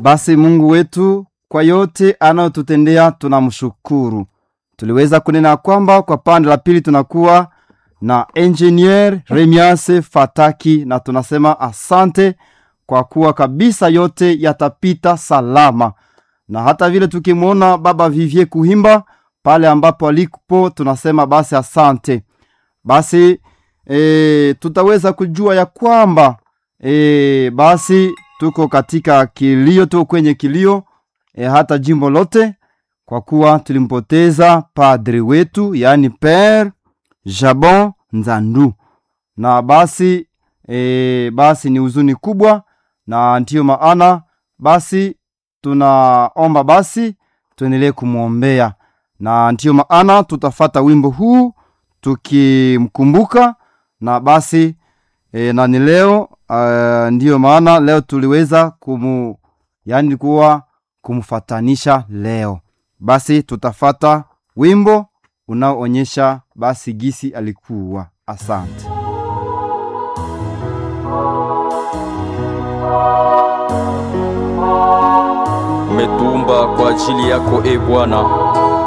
Basi Mungu wetu kwa yote anayotutendea tunamshukuru. Tuliweza kunena kwamba kwa pande la pili tunakuwa na engineer Remiase Fataki, na tunasema asante kwa kuwa kabisa yote yatapita salama, na hata vile tukimwona baba Vivie Kuhimba pale ambapo alipo, tunasema basi asante. Basi e, tutaweza kujua ya kwamba e, basi tuko katika kilio, tuko kwenye kilio e, hata jimbo lote, kwa kuwa tulimpoteza padri wetu, yaani Pere Jabon Nzandu, na basi e, basi ni huzuni kubwa, na ndiyo maana basi tunaomba basi tuendelee kumwombea, na ndiyo maana tutafata wimbo huu tukimkumbuka, na basi e, na ni leo uh, ndiyo maana leo tuliweza kumu yani kuwa kumfatanisha leo. Basi tutafata wimbo unaoonyesha basi gisi alikuwa. Asante. umetuumba kwa ajili yako e Bwana,